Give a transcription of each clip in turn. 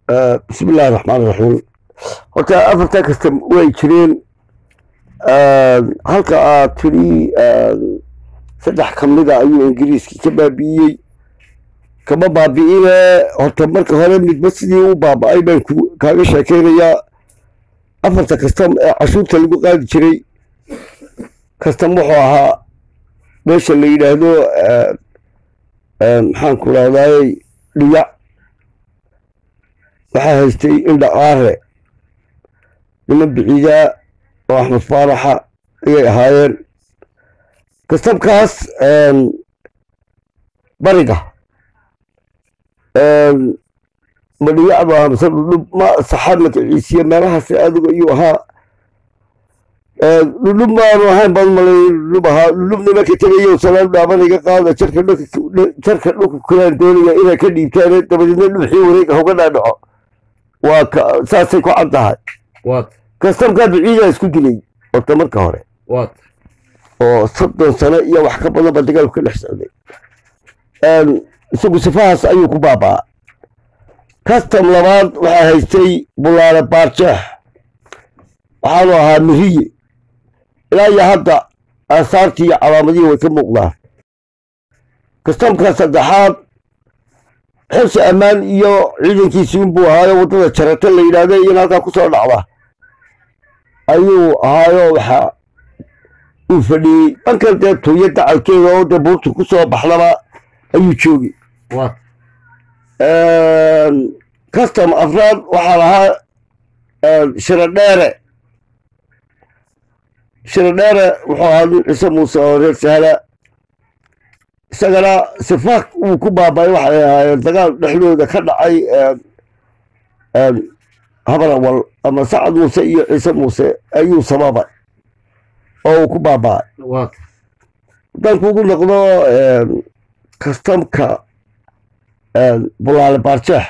bismi illaahi raxmaan raxiim horta afartaa kasta way jireen halka aad tiri saddex ka mida ayuu ingiriiskii ka baabi'iyey kama baabi'ine horta marka hore midba sidii u baaba'ay baan kaaga sheekeynayaa afarta kastam ee cashuurta lagu qaadi jiray kastam wuxuu ahaa meesha la yidhaahdo maxaan ku rahdaayey dhiyac waxaa haystay indha aare niman biciidaa oo axmed faaraxa ayay ahaayeen kastamkaas bariga ma dhiyacdu ahaa mise dhudhub ma saxaad magaciisiya meelahaas adigu ayuu ahaa dhudhub maanu ahayn baan malay dhudhub ahaa dhudhubna marka tegayo salaan dhaaban iga qaada jarka jarka dhulka kulaan doonaya inay ka dhiibtaan dabadeedna dhuuxii wareega hoga dhaadhaco waa ka saasay ku cad tahay kastamkaa biciidaa isku dilay horta marka hore oo soddon sano iyo wax ka badan ba dagaalku ka dhex socday isagu sifahaas ayuu ku baabaa kastam labaad waxaa haystay bulaale baarjeex waxaanu ahaa miriye ilaa iyo hadda aasaartii iyo calaamadihii way ka muuqdaan kastamka saddexaad xilsi ammaan iyo ciidankiisiin buu ahaayo waddada jarata la yidhaahda in halkaa ku soo dhacda ayuu ahaayo waxa uu fadhiyey dhankan dee tuuyo dacalkeeda oo dee buurtu ku soo baxdaba ayuu joogay custom afraad waxaa lahaa shiradheere shiradheere wuxuu ahaa nin ciise muuse oo reer sahla isagana sifaak uu ku baabay waxay ahaayeen dagaal dhexdooda ka dhacay habarawal ama sacad muuse iyo ciise muuse ayuu sababay oo uu ku baaba'ay haddaan kugu noqdo kastamka bulaale baarjeex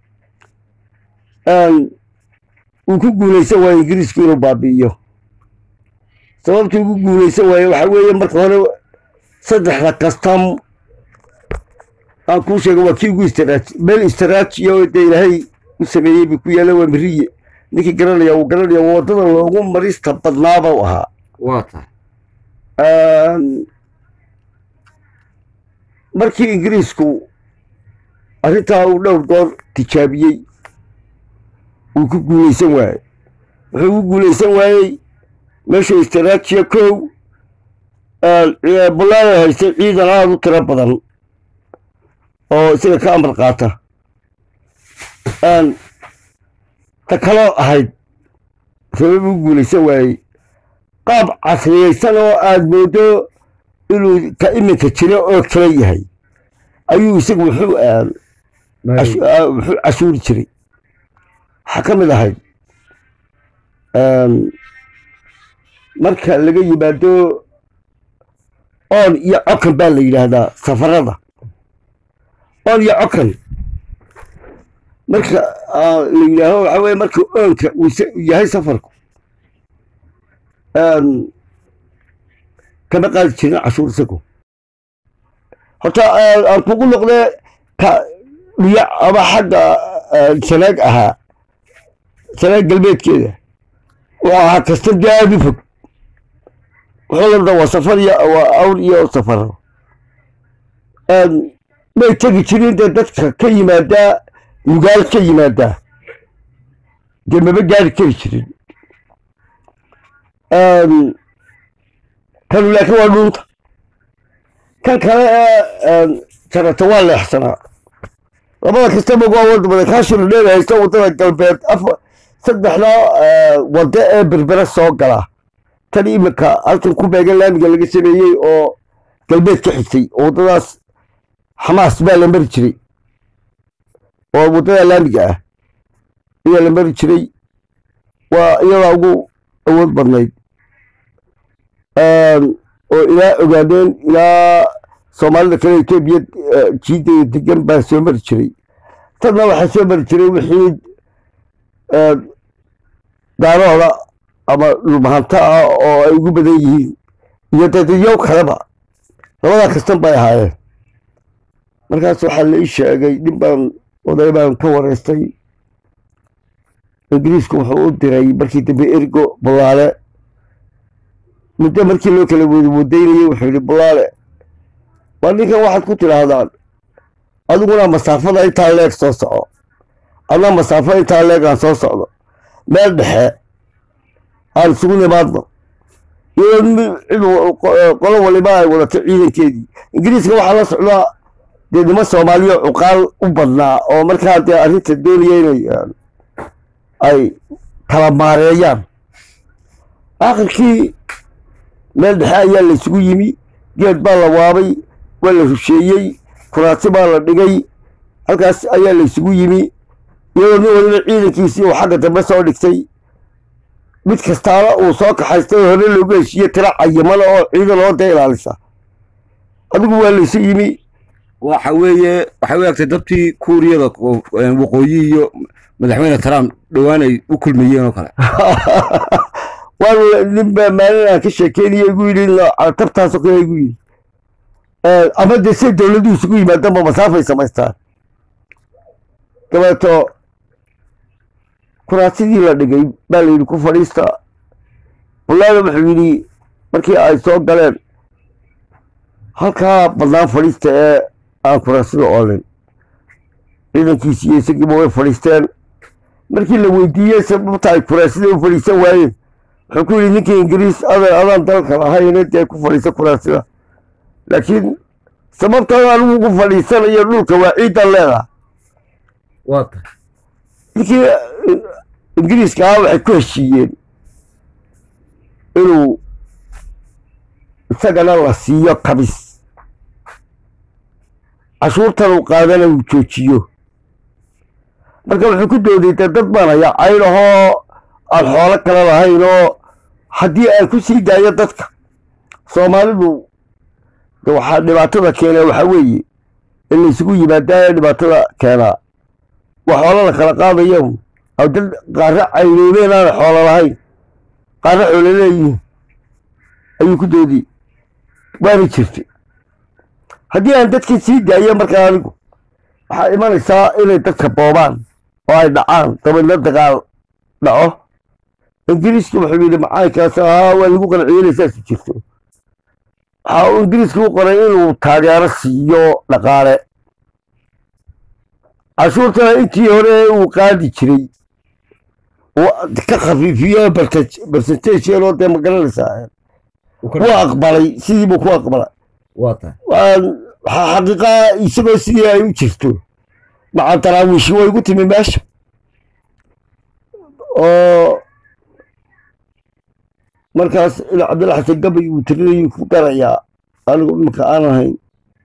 uu ku guulaysan waaye ingiriisku inuu baabi'iyo sababtii ugu guulaysan waaye waxaa weeye marka hore saddexda kastam aan kuu sheega waa kii ugu istiraaj meel istiraajiya oo dee ilaahay u sameeyey bay ku yaalla waa miriye ninkii garanaya uu garanaya waddada loogu marista badnaaba u ahaa markii ingiriisku arrintaa uu dhowr goor tijaabiyey uu ku guulaysan waayey wuxuu ugu guulaysan waayey meesha istiraajiya kow bulaala haystay ciidan aada u tiro badan oo isaga ka amar qaata ta kaloo ahayd sabab ugu guulaysan waayey qaab casriyaysan oo aada moodo inuu ka iminka jiro oo kala yahay ayuu isagu wuxuu wuxuu cashuuri jiray waxaa ka mid ahayd marka laga yimaado oon iyo cokan baa la yidhaahdaa safarada oon iyo cokan marka la yidhaaho waxaa weye marka oonka uu yahay safarku kama qaadi jirin cashuur isagu horta aan kugu noqdee ka dhiyac ama xagga sanaag ahaa sanaag galbeedkeeda wuxuu ahaa kastam dee aada u fog wuxuu lamida waa safar iyo waa awr iyo safaro may tegi jirin dee dadka ka yimaadaa lugaal ka yimaadaa dee maba gaari kari jirin kanu laakiin waa dhuunta kan kale ee jarata waa leexsanaa labada kastaba waa wada badan kaashina dheer haysta waddada galbeed afa saddexda waddo ee berbera soo gala tan iminka halkan ku beegan laamiga laga sameeyey oo galbeed ka xigtay oo waddadaas xamaas baa la mari jiray oo waddada laamiga ah ayaa la mari jiray waa iyadaa ugu awood badnayd oo ilaa ogaadeen ilaa soomaalida kale etoobiya jiidaya degan baa soo mari jiray tadna waxaa soo mari jiray wixii daarooda ama dhulmahanta ah oo ay ugu badan yihiin iyo dadyo kaleba labadaa kastan bay ahaayeen markaas waxaa la ii sheegay nin baan oday baan ka wareystay ingiriisku wuxuu u diray markii dambe ergo bulaale muddo markii loo kala wadawadeynayay wuxuu yihi bulaale waa ninkan waxaad ku tidhaahdaan adiguna masaafada intaa leeg soo soco adna masaafo intaa leeg aan soo socdo meel dhexe aan isugu nimaadno iyadoo qolo waliba ay wadato ciidankeedii ingiriiska waxaa la socdaa dee niman soomaaliya cuqaal u badnaa oo markaa dee arrinta doonaya inay ay kala maareeyaan aakhirkii meel dhexe ayaa la isugu yimi geed baa la waabay waa la rusheeyey kuraasi baa la dhigay halkaas ayaa la isugu yimi iyadoo nin waliba ciidankiisii uu xagga dambe soo dhigtay mid kastaana uu soo kaxaystay oo hore loogu heshiiye tira cayimana oo ciidan oo dee ilaalisa adigu waa laysu yimi waxa weeye waxay u egtay dabtii kuuriyada waqooyi iyo madaxweyne trump dhowaan ay u kulmayeen oo kale waan ninbaa maalin aan ka sheekeynaya igu yidhi tabtaasoo kale igu yidhi ama dee say dowladuhu isugu yimaadaanba masaafay samaystaan dabeeto kuraasidii la dhigay baa la yidhi ku fadhiista bulaale wuxuu yidhi markii ay soo galeen halkaa badnaan fadhiista ee aan kuraasida oolin ciidankiisi iyo isagiiba way fadhiisteen markii la weydiiyey sababta ay kuraasida u fadhiisan waayeen wuxuu ku yidhi ninkii ingiriis adan adaan dalka lahayne dee ku fadhiisa kuraasida laakiin sababtan anigu ku fadhiisanayo dhulka waa ciidan leedaha waa tahay ninkii ingiriiska ah waxay ku heshiiyeen inuu isagana la siiyo kabis cashuurtan uu qaadana uu joojiyo marka wuxuu ku dooday dee dad baan hayaa caynahoo aan xoolo kale lahayn oo haddii aan ku sii daayo dadka soomaalidu de waxaa dhibaatada keenaa waxaa weeye in laysugu yimaadaa dhibaatada keenaa waa xoolo la kala qaadayo aw dad qaarra caynoobeen aan xoolo lahayn qaarra xoolo leeyihin ayuu ku doodiyey waana jirtay haddii aan dadkii sii daayo markaa anigu waxaa imanaysaa inay dadka boobaan oo ay dhacaan dabeedna dagaal dhaco ingiriiska wuxuu yidhi macalinkaas haa waa lagu qanciyey saasi jirto waxa uu ingiriiska u qoray inuu taageero siiyo dhaqaale cashuurtana intii hore uu qaadi jiray ka khafiifiyo bersentage yaroo dee magaranaysaa wuu aqbalay sidii buu ku aqbalay waa tahay waxaa xaqiiqa isagoo sidii ay u jirto maca daraawiishi way igu timi meesha oo markaas ila cabdilla xasan gabay uu tirinayuu ku darayaa anigu dhulka aan ahayn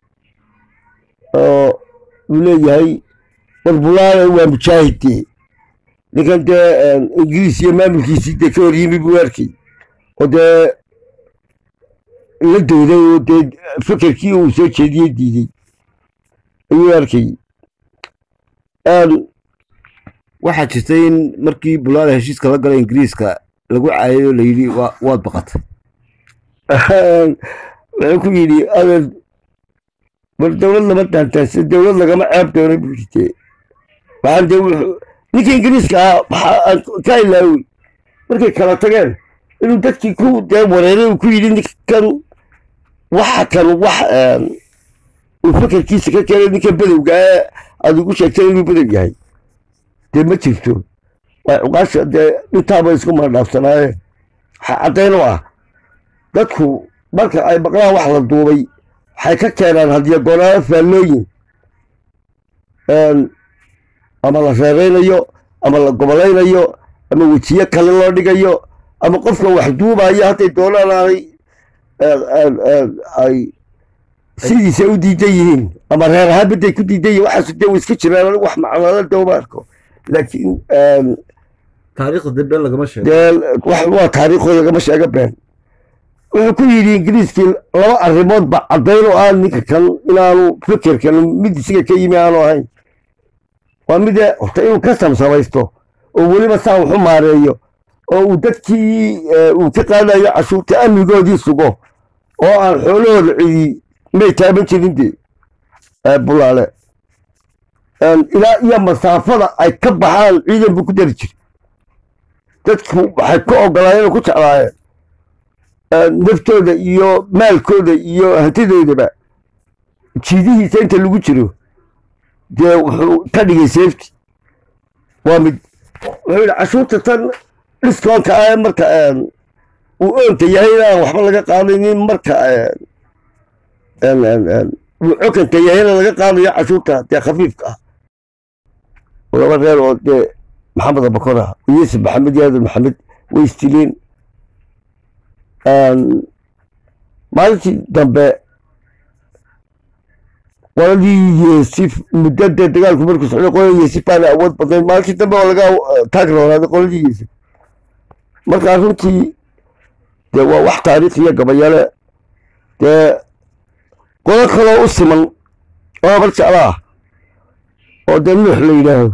oo uu leeyahay warbulaale waa mujaahidee ninkan dee ingiriis iyo maamulkiisii dee ka hor yimi buu arkay oo dee la dooday oo dee fekerkii uu soo jeediyey diiday ayuu arkay waxaa jirtay in markii bulaale heshiiska la galay ingiriiska lagu caayayo la yidhi waa waad baqatay wuxuu ku yidhi adan war dowlad lama daantaansa dowlad lagama ceeb doona buu yidhi waxaan dee wuxuu ninkii ingiriiska ah waxaa ka ilaawey markay kala tageen inuu dadkii ku dee wareeray uu ku yidhi ninkan waxa kan wax uu fekerkiisa ka keenay ninkan bedowga ee aad ugu sheegtay inuu bedow yahay dee ma jirto waa cuqaasha dee intaaba isku maradhaafsanaayeen waxaa caddayn u ah dadku marka ay maqlaan wax la duubay waxay ka keenaan hadiyo goonaalo faallooyin ama la reeraynayo ama la gobolaynayo ama wejiye kale loo dhigayo ama qofka wax duubayo hadday doonaan aanay ay sidiisa u diidan yihiin ama reer ahaan baday ku diidan yihin waxaas dee way iska jiraan anigu wax macnala dooma arko laakiin taariikhda dib been lagama sheego dee wax waa taariikhooda lagama sheega been wuxuu ku yidhi ingiriiskii laba arrimood ba caddayn oo aan ninka kan inaanu fekerkan mid isiga ka yimi aanu ahayn waa mide horta inuu ka samsamaysto oo weliba saa waxu maareeyo oo uu dadkii uu ka qaadayo cashuurta amnigoodii sugo oo aan xoolahooda cidi may taaban jirin dee bulaale ilaa iyo masaafada ay ka baxaan ciidan buu ku dari jiray dadku waxay ku ogolaayeen oo ku jeclaayeen naftooda iyo maalkooda iyo hantidoodaba jiidihiisa inta lagu jiro dee wuxuu ka dhigay safety waa mid wuxuu yidhi cashuurta tan dhiskoonka ah marka uu oonta yahay inaan waxba laga qaadaynin marka uu cokanka yahayna laga qaadayo cashuurta dee khafiifka ah laba reer oo dee maxamed abakor ah yuusuf maxamed yaadan maxamed way istileen maalintii dambe qoladii yeesif muddada dagaalku markuu socday qoladii yeesif baana awood badnayd maalintii dambe oo laga taag roonaaday qoladii yeesif markaa runtii dee waa wax taariikhiya gabayale dee qodo kaloo u siman oo habar jecla ah oo dee nuux la yidhaahdo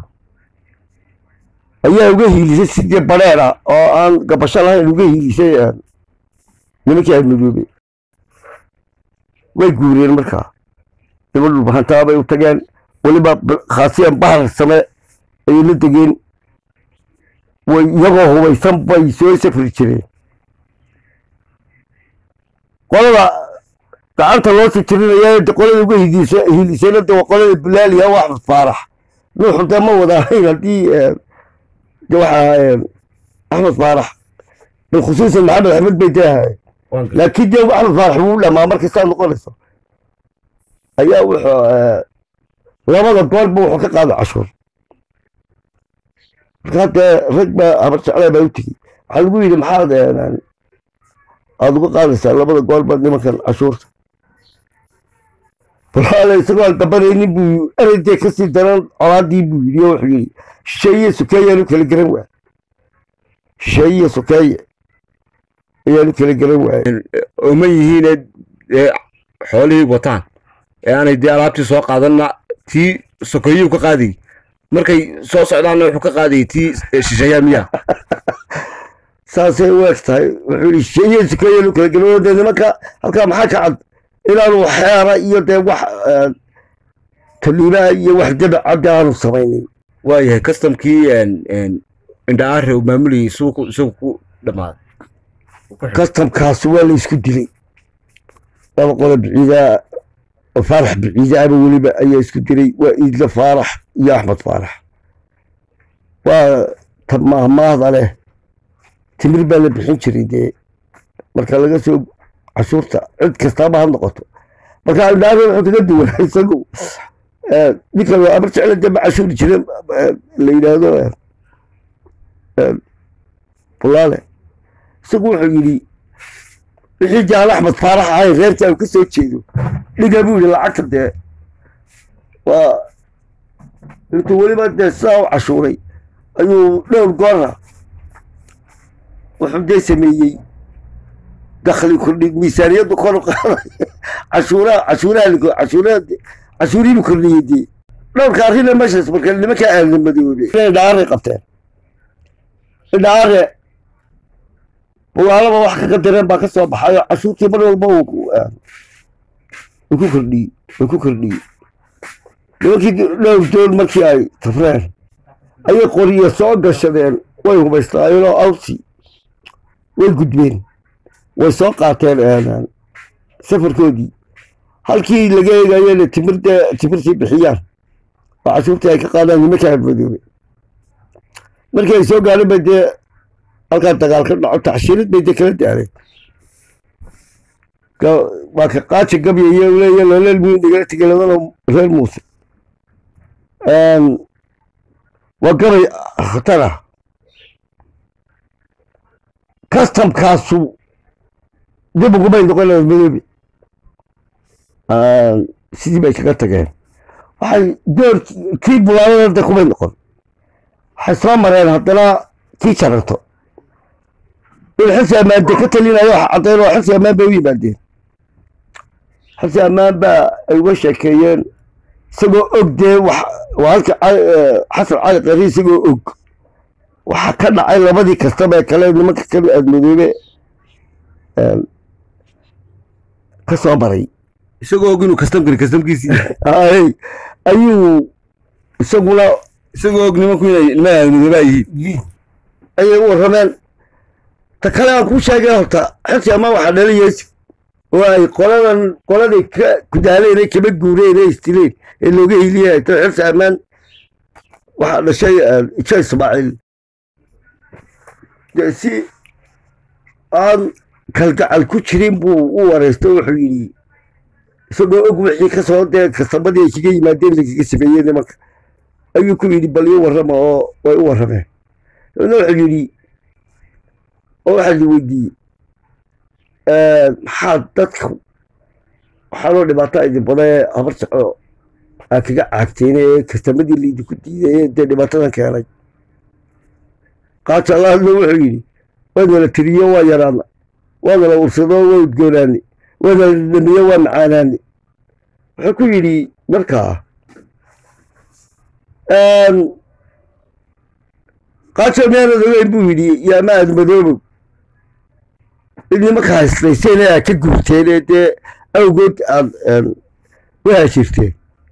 ayaa uga hiilisay sidii badheera oo aan gabasho lahayn uga hiilisay nimankii admadoobe way guureen markaa niman dhulbahantaa bay u tageen weliba khaasiyan bahar same ayay la degeen way iyagoo hubaysan bay soo safri jireen qolada gacanta loo sijirinaya qolada uga hiilisayna de waa qolada bilaaliya waa axmed faarax nuuxu dee ma wada ahayn haddii de waxaa axmed faarax bilkhusuusan maxamed axmed bay dee ahaayeen laakiin dee axmed faarax wuu dhamaa markay saa noqonayso ayaa wuxuu labada goorba wuxuu ka qaaday cashuur markaa dee rag baa habar jeclaa baa u tegi waxaa lagu yidhi maxaad aada uga qaadaysaa labada goorba nimankan cashuurta walaale isagoo aan dabanaynin buu ereydee kasii daran colaadii buu yidhi oo wuxuu yidhi shisheeye sukeeyaanu kala garan waay shisheeye sukeeye ayaanu kala garan waayey oma yihiine dee xoolihii wataan ee aanay dee alaabtii soo qaadanna tii sokeeyuu ka qaadayy markay soo socdaanna wuxuu ka qaadayay tii shisheeyaa miya saasay u eg tahay wuxuu yidhi shisheeye sukeeyaanu kala garan waay dee nimanka halkaa maxaa ka cad inaanu xeera iyo dee wax taliibaha iyo wax dabacadda aanu samaynin waayahay customkii indhaare uu maamulayay suuqu isagu ku dhammaaday kastamkaas waa la isku dilay laba qolo biciidaa faarax biciidaaba weliba ayaa isku dilay waa iidla faarax iyo axmed faarax waa ta maahmaahda leh timir baa la bixin jiray dee marka laga soo cashuurta cid kastaaba ha noqoto marka indhaare wuxuu kaga duwanaa isagu ninka abar jecla dee ma cashuuri jire la yidhaahdo bulaale isagu wuxuu yidhi wixii jaal axmed faarax ahay reerta aan ka soo jeedo dhiga buu yidhi lacagta dee waa intuu weliba dee sidaa u cashuuray ayuu dhowr goora wuxuu dee sameeyey dakhli kordhi miisaaniyaddu kor u qaaday cashuuraha cashuuraha cashuuraha cashuurihiibu kordhiyey dee dhowrka arrina meeshaas marka nimanka aadamadoobay indhaare qabteen indhaare walaalaba wax kaga dareen baa ka soo baxayo cashuurtii mar walba uu ku kordhiyey uu ku kordhiyey nimankii dhowr doon markii ay tafreen ayay qoriyo soo gashadeen way hubaysnaayeen oo awsi way gudbeen way soo qaateen safarkoodii halkii laga eegayena timirde timirtii bixiyaan oo cashuurtii ay ka qaadaan nimanka admadoobe markii ay soo gaadhan bay dee halkaa dagaal ka dhaco taxshiirid bay dee kala daareen waa ka qaaja gabyaya leeya loleel muu nagala tegeladana reer muuse waa gabay khatar ah kastamkaasu dib ugumay noqon madoobe sidii bay kaga tageen waxay door kii bulaalada kumay noqon waxay soo mareen haddana kii jaranto in xilsi ammaande ka talinayo wax caddayn oo xilsi ammaan bay u yimaadeen xilsi ammaan baa ay uga sheekeeyeen isagoo og dee wax waa halka xasan cali qari isagoo og waxaa ka dhacay labadii kastaba ee kale nimanka kale aadmadoobe ka soo maray isagoo og inuu kastamkani kastamkiisii ay ayuu isaguna isagoo og nimanku inay niman aadmadooba yihiin ayay u warrameen ta kale aan kuu sheegay horta xilsi ama waxaa dhalinaysa oo ay qoladan qoladay ka kudaaleen ee kama guureen ee istileen ee looga hiliyay to xilsi ammaan waxaa dhashay ijo ismaaciil dee si aan kalgacal ku jirin buu u wareystay wuxuu yidhi isagoo og wixii kasoo dee kasamadii ay kaga yimaadeen lagaga sameeyey nimanka ayuu ku yidhi bal ii warrama oo way u warrameen dabna wuxuu yidhi oo waxaa la weydiiyey maxaa dadka waxaa loo dhibaato idin badee habar jaco aa kaga caagteen ee kastamadii laydinku diiday ee dee dhibaatadan keenay qaaja allahadna wuxuu yidhi waanala tiriyo waa yaraana waanala ursado waa udgoonaane waanala dhamiyo waa macaanaane wuxuu ku yidhi markaa qaaja miyaanad ogeyn buu yidhi yaa ma aad madoobow in nimanka hayslayseen ee aad ka guurteen ee dee awgood aad u haajirteen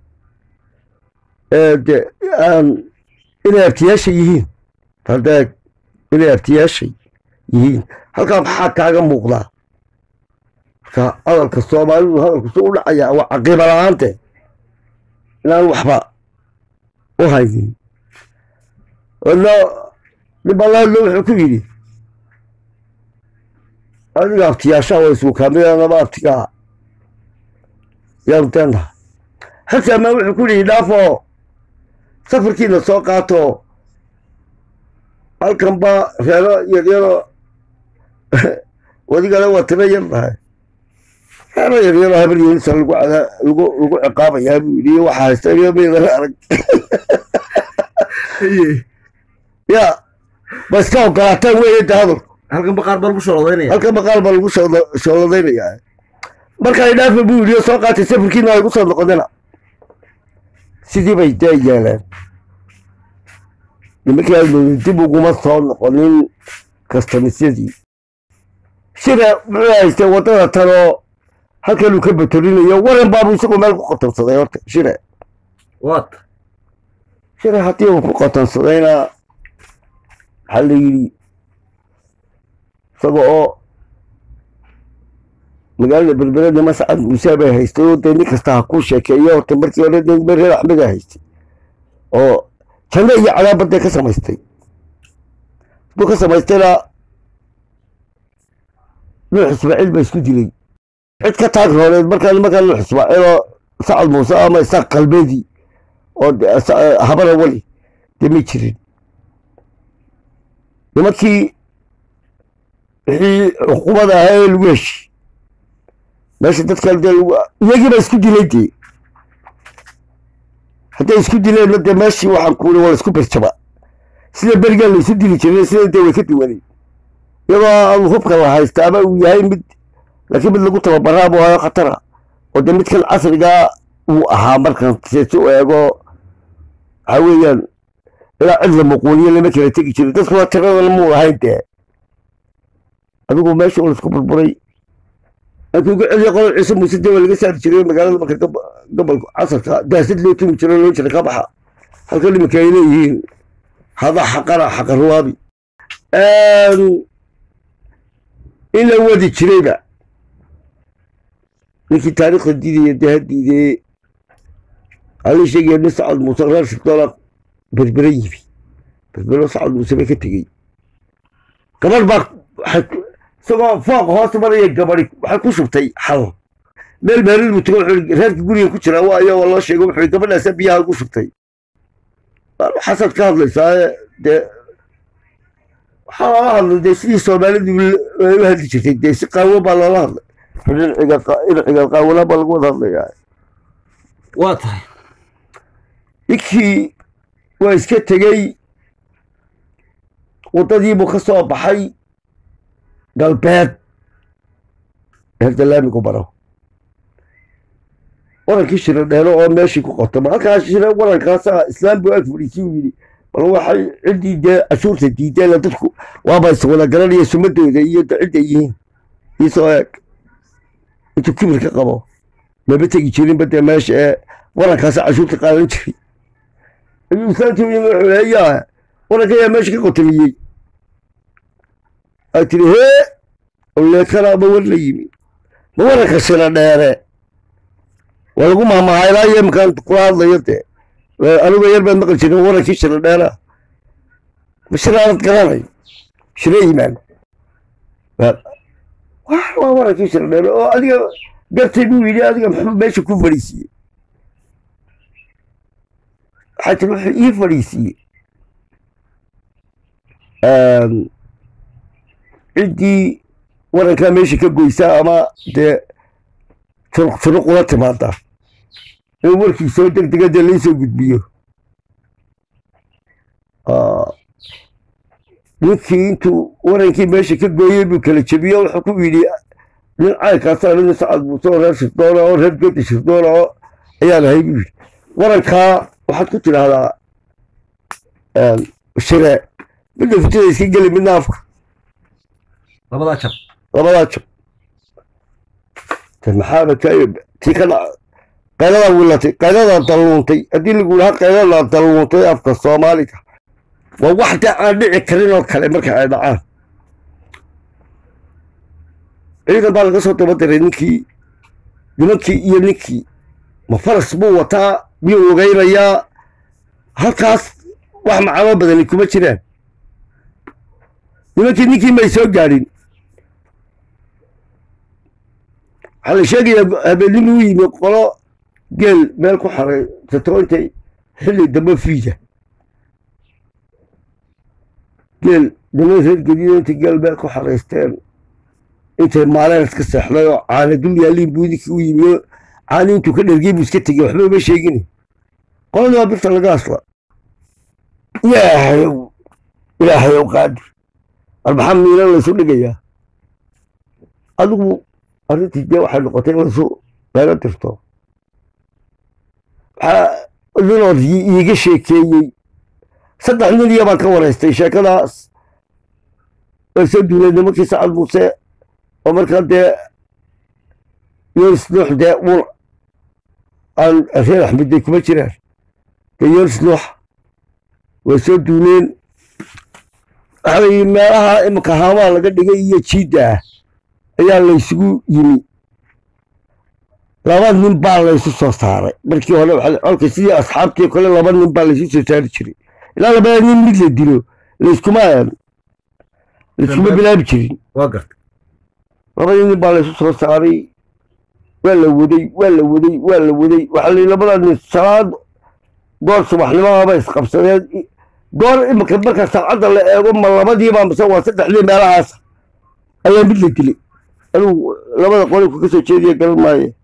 de inay abtiyaasha yihiin hadee inay abtiyaashay yihiin halkaa maxaa kaaga muuqdaa marka hadalka soomaalidu hadalku su u dhacayaa waa caqiiba la-aante inaan waxba u haynin nibalahadlo wuxuu ku yidhi adiga abtiyaashaa waa isuukaamidanaba abtigaa yaanu deenaha xilsi amaan wuxuu ku yidhi dhaafo safarkiina soo qaato halkan ba reero yaryaro wadigale waa tiro yar dhahay reero yaryaro habar yeelisa lagu lagu lagu ciqaabayaa buu yidhi waxaa haysta iyo meydana arag ya ba iska ogolaataan weeye de hadalku halkan baqaar baa lagu shoolodaynaya halkan maqaal baa lagu shooladaynaya markaa dhaafa buu yidhi soo qaatay safarkiina ay gu soo noqonina sidii bay dee yeeleen nimankii almooday dib uguma soo noqonin kastamisyadii shira muxuu haystay waddada tanoo halkanuu ka batorinayo waran baabuu isagoo meel ku qotonsaday horta shire wat shire haddii uu ku qotonsadayna waxaa la yidhi isaga oo magaalada berbereda mascad muuse bay haystay oo dee nin kasta ha kuu sheekeeyo horta markii hore dee reer axmeda haystay oo janno iyo cadaabadee ka samaystay hadduu ka samaystayna nuux ismaaciil baa isku dilay cid ka taag rooneed markaa nimankaa nuux ismaaciiloo sacad muuse ama isaaq qalbeedii oo habana wali dee ma jirin nimankii wixii xukuumada ahaa ee lagu heshi meesha dadkan dee iyagii baa isku dilay dee hadday isku dileenna dee meeshii waxaan kuuli waa laisku berjaba sida berigaa la isu dili jiray sida dee way ka duwanay iyadoo aan hubka la haysta ama uu yahay mid laakiin mid lagu tababaraa buu hayo khatara oo dee midkan casrigaa uu ahaa markan seesi u eego waxaa weeyaan ilaa cid la muquuliyo lama kala tegi jirin dadku waa tiradan muu lahayn dee adigu meesha uu laisku burburay markii ugu celiya qolol ciise muuse dee waa laga saari jiray magaalada marka gobolka casarka daasad loo tumi jiro loo jira ka baxa halkan iminka ay leeyihiin hada xaqana xaqa ruwaabi in la wadi jirayba ninkii taariikhda diidaya dee ha diidee halii sheegaya nin sacad muuse reer shirdoona berbere yimi berbero sacad muuse bay ka tegey gabadh baa isagoo fooq hoos maraya gabadi waxay ku shubtay xal meel meelid buu tago wuxuu reerka guriga ku jiraa waayo waa loo sheego wuxuu gabadhaasa biyaha ugu shubtay xasad ka hadlaysaa dee waxaa loola hadlay dee sidii soomaalidu ay u hadli jirtay dee si qaawo baa loola hadlay dhinaciga qaawala baa lagu wada hadlayaa waa tahay ninkii waa iska tegey waddadiibuu ka soo baxay galbeed herda laamigu baro warankii shiro dheelo oo meeshii ku qotama halkaa shire warankaasa islaam buu ag fadhiisii uu yidhi bal waxay ciddii dee cashuurta diideen dadku waaba iswada garanaya sumadooda iyo cidda yihiin iisoo eeg intuu kibir ka qabo maba tegi jirinba dee meesha ee warankaasa cashuurta qaadan jiray ayuu islaamtii u yimi wuxuu leeyaa waranka ayaa meesha ka qotamiyey ay tiri hee oleekana ma war la yimi ma waranka shira dheere waa lagu mahmahaa ilaa iyo iminkaan kula hadlayo dee anigo yar baan maqli jirin warankii shira dheera ma shiraanad garanayo shira yimaan waa warankii shira dheere oo adiga gartay buu yidhi adiga muxuu meesha ku fadhiisiiyey waxaa tiri wuxuu ii fadhiisiiyey ciddii warankaa meesha ka goysaa ama dee turuq turuq ula timaada in warkii soo deg dega dee laysoo gudbiyo ninkii intuu warankii meesha ka gooyey buu kala jebiyo wuxuu ku yidhi nin caynkaasa nin sacad muuse oo reer shirdoona oo reer gedi shirdoona oo ayaan ahay buu yidhi warankaa waxaad ku tidhaahdaa shire midna fitada iska geli midna afka labadaa jab labadaa jab maxaaba ka tii ka dhaca qayladaa wilatay qayladaa dalluuntay haddii lagu lahaa qayladaa dalluuntay afka soomaaliga waa wax dee aan dhici karin oo kale marka ay dhacaan ciidan baa laga soo daba diray ninkii nimankii iyo ninkii ma faras buu wataa miyuu ogeynayaa halkaas wax macano badani kuma jiraan nimankii ninkii may soo gaadhin waxaa la sheegayaa habeenimo u yimi qolo geel meel ku xaray sato intay xilli dambe fiida geel niman reer gediyo intay geel meel ku xaraysteen intay maaleen iska seexday oo caana dul yaaliin buu ninkii u yimi oo caani intuu ka dhergey buu iska tegey waxba uma sheegin qoladii waa birta laga asla ilaahayow ilaahayow qaadir arbaxa miilan laysu dhigayaa adigu arrintii dee waxay noqotay in laysu meelo dirto waxaa ninood iiga sheekeeyey saddex nin iyo baan ka waraystay sheekadaas way soo duulay nimankii sacad muuse oo markaa dee yonis nuux dee ul aan reer axmedday kuma jiraan dee yonis nuux way soo duuleen waxaa la yidhi meelaha iminka haamaha laga dhigay iyo jiidda ah ayaa laysugu yimi laba nin baa laysu soo saaray markii hore colka sidii asxaabtii kale laba nin baa laysu soo saari jiray ilaa labada nin mid la dilo layskuma layskuma bilaabi jirin waa gartay labadii nin baa laysu soo saaray waa la waday waa la waday waa la waday waxaa la yidhi labada nin salaad goor subaxnimahaba isqabsadeen goor iminka marka saacadda la eego ma labadiiba mise waa saddexdii meelahaas ayaa mid la dilay anugu labada qolinku ka soo jeediya garan maaye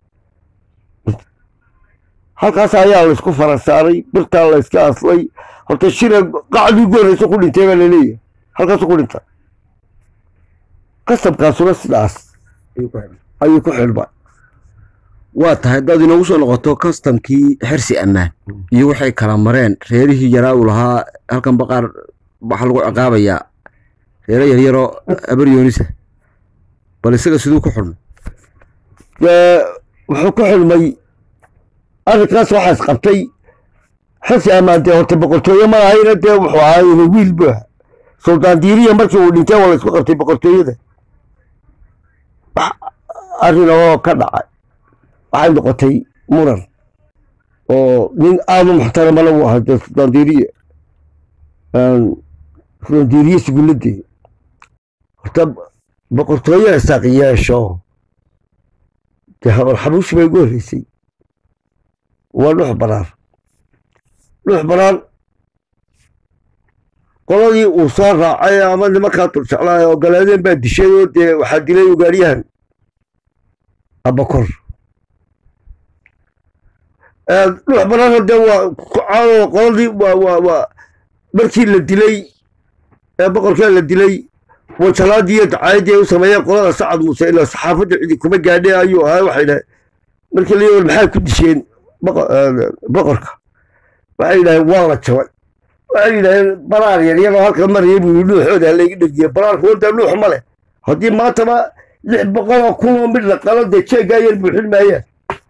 halkaas ayaa laysku fara saaray birtaa layska aslay horta shira qacdii ugu horreysa ku dhintay baa laleeyahay halkaasu ku dhinta qasabkaasuna sidaas ayuu ku xidhma waa tahay haddaad inoogu soo noqoto kastamkii xersi ammaan iyo waxay kala mareen reerihii yaraa uu lahaa halkan baqaar waxaa lagu ciqaabayaa reero yaryaroo abaryoonisa bal isaga siduu ku xulmay dee wuxuu ku xidhmay arrinkaas waxaa isqabtay xasi ammaan dee horta boqortooye ma ahayna dee wuxuu ahaayna wiil bu aha suldaan diiriya markii uu dhintay waa la isku qabtay boqortooyada arrin oo ka dhacay waxay noqotay muran oo nin aada u muxtaramana uu ahaa dee suldaan diiriye suldaan diiriye suguladee horta boqortooye isaaq yeesho dee habar xabuushi bay ugu horreysay waa dhux banaan dhux banaan qoladii uu soo raacay ama nimankaa turjeclaay oo galeedeen baa dishay oo dee waxaa dilay ugaaryahan abakor dhux banaana dee waa kucaanoo qoladii waa waa waa markii la dilay ee boqorkaa la dilay wajalaadii iyo dacaayadii ay u sameeyeen qolada sacad muuse ilaa saxaafadda cidi kuma gaadhay ayuu ahaa waxay dhahay markii la yii maxay ku disheen boqorka waxay yidhaaheen waa la jabay waxay yidhaaheen baraar yaryaroo halka maraya buu yii dhuuxooda halayga dhegiye baraarku wada dhuux ma leh haddii maantaba lix boqoloo kunoo mid la qalo dee jeeggaa yar buuxin maayaan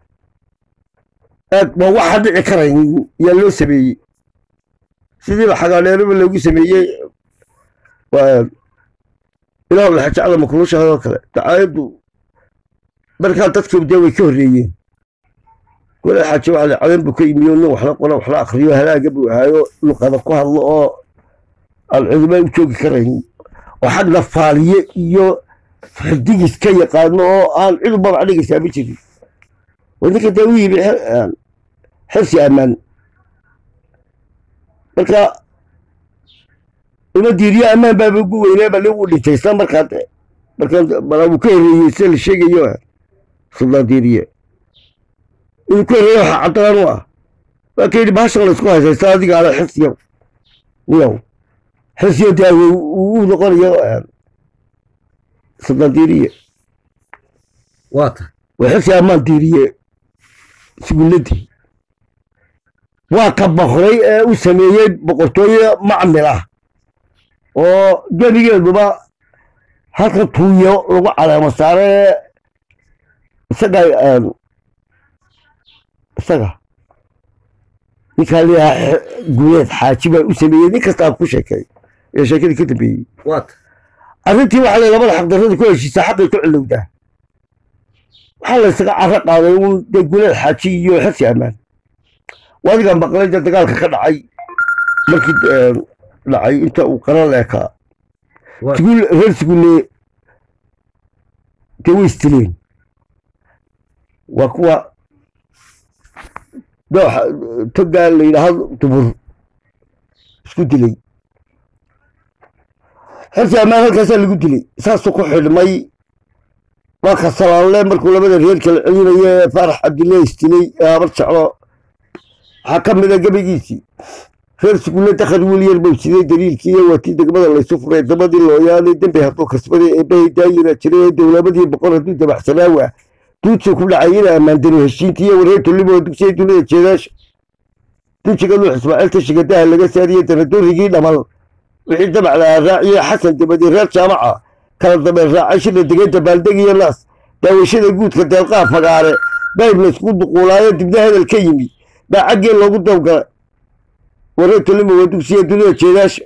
waa waxa dhici karayn yaa loo sameeyey sidiiba xagaadheeraba loogu sameeyey ilaa laxajacda makulushaadoo kale dacaayaddu markaa dadkii dee way ka horreeyeen gole xaaje waxa la cadan buu ka yimiyo nin waxla qora waxla akriyo halaaga buu ahaayo luqada ku hadlo oo aan cidimaa u joogi karayn oo xagna faaliye iyo xidigis ka yaqaano oo aan cid ubabac dhigaysaa ma jirin waa ninka dee u yimi xer- xersi ammaan marka ima diiriyo ammaan baaba ugu weynaa baa lagu dhintay isla markaa de markaa bala uu ka horreeyey sida la sheegayo suldaan diiriye inuu ka horreeyo waxaa caddaan u ah waa ka yidhi bahashan la isku haysaysta adiga ala xirsiyow niyow xirsiyo dee uu u noqonayo suldaan diiriye waa tahay waa xirsi ammaan diiriye suguladii waa ka boqray ee u sameeyey boqortooye macmil ah oo gebigeeduba halka tuuyo lagu caleemo saare ee isaga een, isaga ninkaa leeyaha guuleed xaaji baa u sameeyey nin kastaa ku sheekay ee sheekadii ka dambeeyey waa tahay arrintii waxaa la labada xaqdarrada ku heshiisaa xaqay ku cilowdaa waxaa la isaga carro qaaday uun dee guuleed xaaji iyo xirsi ammaan wadiga maqlay dee dagaalka ka dhacay markii een, dhacay inta uu qaran leekaa waa siguul reer siguulle dee way istileen waa kuwa dooxa togaa la yidhaahdo dubur isku dilay xersi ammaan halkaasaa lagu dilay saasuu ku xidhmay waa ka salaalle markuu labada reer kala celinayo ee faarax cabdille istilay ee habar jeclo waxaa ka mid a gebagiisii reer sugulle dakhar wilyar buu siday daliilkii iyo waatii degmada laysu furay dabadii looyaanay dembi hadduu kasbaday eebbahay daayira jiray ee dowlamadii boqor hadduu dabaxsanaawa duudsuu ku dhacay ina ammaandaro heshiintii iyo wareer tullibo dugsiya dunida jeedaasha dunjiga nuux ismaaciil tashiga daha laga saariye danadoorigii dhamal wixii dabacda raaciye xasan dabadi reer jaamaca kala dambeyn raacay shida degeda baaldeg iyo naas daawashada guudka deelqaa fagaare bayb laysku duquulaayo dibna hadal ka yimi baa caggee loogu dawgalay wareer tullibo waa dugsiya dunida jeedaasha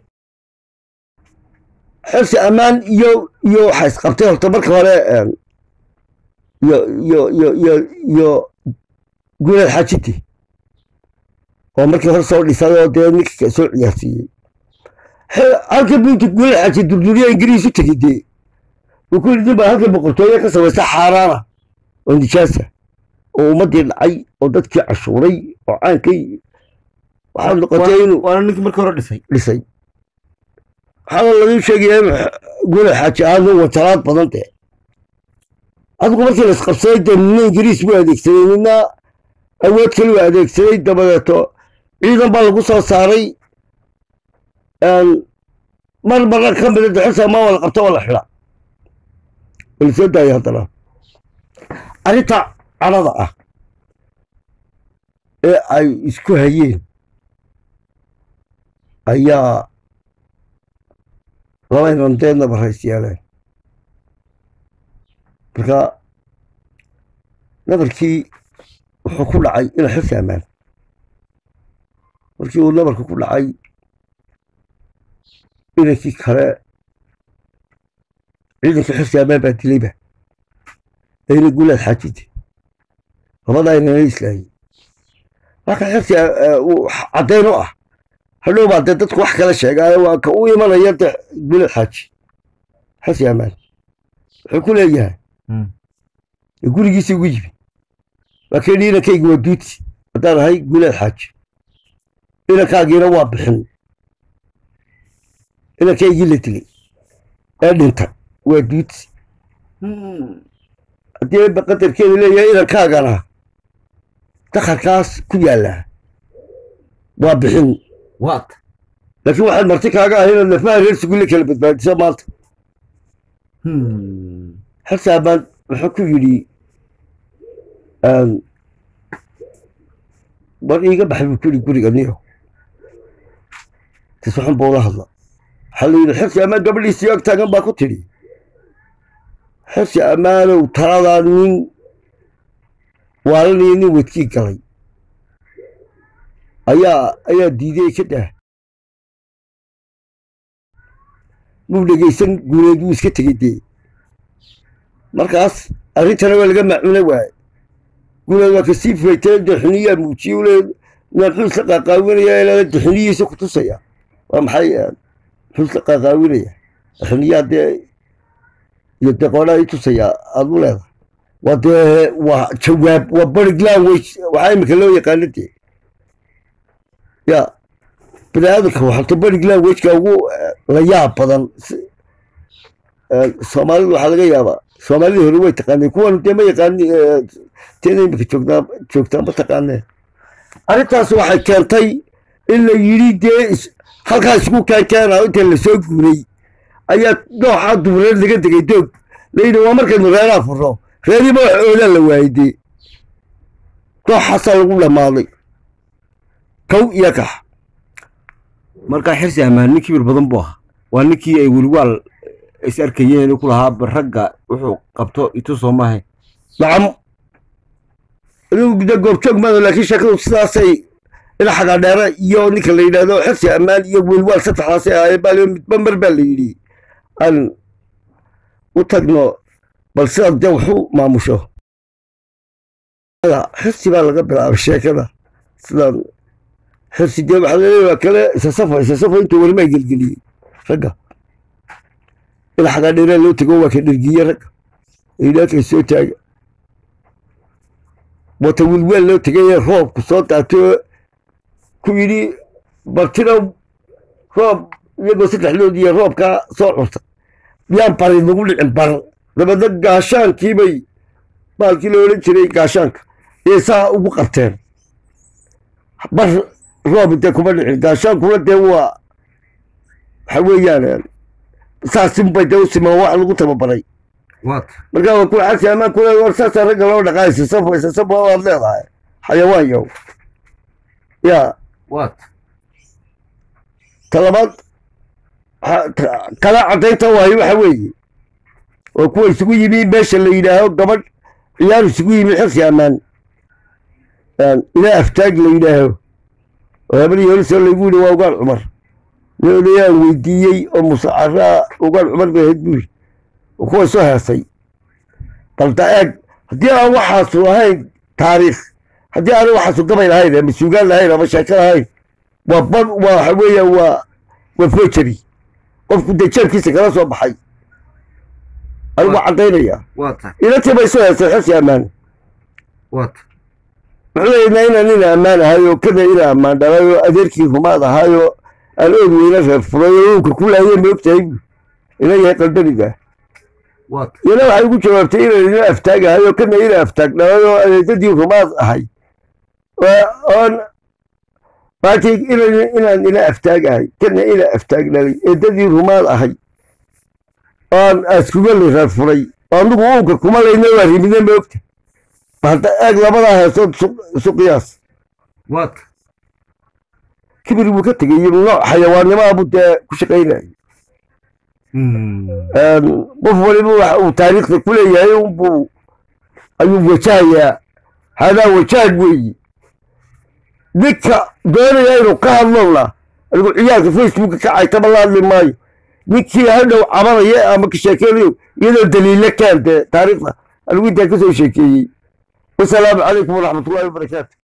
xirsi ammaan iyo iyo waxaa isqabtay horta marka hore een, iyo iyo iyo iyo iyo guuleed xaajiti oo markii hore soo dhisay oo dee ninka soo ciyaarsiiyey Xe- halka buinti guuleed xaaji durduriya ingiriis u tegey dee uu ku yidhi baa halka boqortooye ka samaysa xaaraana oo nijaasa oo ummaddii dhacay oo dadkii cashuuray oo caankay waxaa noqotay inuu waana ninkii markii hore dhisay dhisay waxaana lagu sheegaya in guuleed xaaji aanu wataraad badan dee adigu markii la isqabsaday dee nina ingiriis buu adeegsaday nina awood kale u adeegsaday dabadeeto ciidan baa lagu soo saaray een, mar marna ka mida dexisa ma wala qabta wala xidha wala soo daaya haddana arrinta cadhada ah ee ay isku hayeen ayaa laba inandeedna barays yeeleen marka nabarkii wuxuu ku dhacay ina xirsi ammaan markii uu nabarka ku dhacay inankii kale ciidankii xirsi ammaan baa dilayba ayna guulaad xaajite labadaa inana islaayey marka xirsi uu caddayn u ah hadhow baa dee dadku wax kala sheegaayo waa ka u imanaya de guulaad xaaji xirsi ammaan wuxuu ku leeyahay gurigiisa ugu yimi waa keeni inankaygi waa duuti haddaan ahay guulaad xaaji inankaagiina waa bixin inankaygii la dilay ee dhinta waa duuti haddii ba qadarkeedu leeyahay inankaagana dakharkaas ku yaallaa waa bixin waa tahay laakiin waxaad marti kaaga ahay inaad lafaha reer sugulle kala badbaadiso maanta xilsaaban wuxuu ku yidhi war iiga baxay buu ku yidhi guriga niyo tiswaxun buu la hadla waxaa la yidhi xirsi ammaan gabadhiisii ag taagan baa ku tidhi xirsi ammaanow taladaa nin waalanaya nin wadkii galay ayaa ayaa diiday ka dah muu dhegeysan guuleed wuu iska tegey dee markaas arrintana waa laga macuna waaye guuleed waa kasii faytay daxiniyaa muujiye ule muxuu isla qaaqaawinaya ilaa daxiniyiisa ku tusaya waa maxay muxuu isla qaaqaawinaya daxiniyaa dee iyo dee qoonaa i tusaya aad u leedahay waa dee waa jawaab waa barig language waxaa imika loo yaqaano dee ya bini aadamka waxata barig languageka ugu la yaab badan soomaalidu waxaa laga yaabaa soomaalidii hore way taqaaneen kuwan dee ma yaqaani teeda imika joogtaa joogtaa ma taqaaneen arrintaas waxay keentay in la yidhi dee halkaa isku keenkeena inta lasoo guuray ayaa nooxaa dubureed laga degay doog layidhi waa markaynu reeraha furno reeriba wax oodaa la waayey dee nooxaasaa lagu dhammaaday kow iyo kax markaa xirsi ammaan nin kibir badan buu ahaa waa ninkii ay weliwaal is arkayeen ku lahaa ragga wuxuu qabto itu soo maahay nacam anigu de goobjoog maado laakiin sheekadu sidaasay ila xagaadheera iyo ninka la yidhaahdo xirsi ammaan iyo welwaal saddexdaasay ahaayeen baa midba mar baa la yidhi aan u tagno bal sidaad dee waxu maamusho xirsi baa laga bilaabay sheekada sidaan xirsi dee waxaa laleeyahay waa kale isasafa isasafa intuu welimaa gelgeliyey ragga ila xagaadheeraa loo tego waa ka dhergiye ragga ilaakay soo taaga wata wilweel loo tegay roobku soo daatay ku yidhi bartina roob iyagoo saddexdood iyo roobkaa soo curta yaan bari nagu dhicin bar dabeedna gaashaankiibay baalkii la odhan jiray gaashaanka iyay saa ugu qabteen bar roob dee kuma dhicin gaashaankuna dee waa waxa weeyaan saasinbay dee u simaan wax lagu tababaray markaa waa kuwa xagsi amaan kule war saasaa ragga loo dhaqaa isasafo isasafo waad leedahay xayawaan yow ya talabaad kala caddaynta waayo waxa weeye waa kuwa isugu yimi meesha la yidhaaho gabadh ciyaar isugu yimi xirsi ammaan ilaa aftaag la yidhaaho oo habadii horisoo laygu yidhi waa ugaan cumar nin odayaan weydiiyey oo musacaraa ugaan cumar bay ahayd buuri kuwa soo heesay balda eeg haddii aan waxaasu ahayn taariikh haddii aan waxaasu gabay lahayn ama suugaan lahayn ama sheeko lahayn waa bad waa waxa weeya waa waa fojery qofku dee jeebkiisa kala soo baxay anigu caddaynaya ilatii bay soo heesay xisi ammaan muxuu leeyahnaa inaan ina ammaan ahayo kana ina ammaan dhalayo adeerkii rumaad ahayo aan ood weyna reer furay oo uunka ku laayeen ma ogtahay bu ina yahay qaldaniga iyana waxay ugu jawaabtay inaan ina aftaagahayo kana ina aftaag dhalayoo adeedadii rumaad ahay oon maatii inaan ina aftaagahay kana ina aftaag dhalay eedadii rumaad ahay oon askugali reer furay oo anigu uunka kuma layna waa rimide ma ogta hadda eeg labadaa heesood isu qiyaas kibir buu ka tegay nooc xayawaannimaabu dee ku shaqaynayay qof waliba waxa uu taariikhda ku leeyahay unbuu ayuu wajahayaa hadaa wajaag weeyi ninka doonaya inuu ka hadlowna anigu ciyaalka facebooka ka caytama la hadli maayo ninkii hadhow cabanaya ama ka sheekeynayo iyadoo daliilo keen dee taariikhda anigu intaa ka soo sheekeeyey wasalaamu calaykum waraxmatullahi wabarakaatu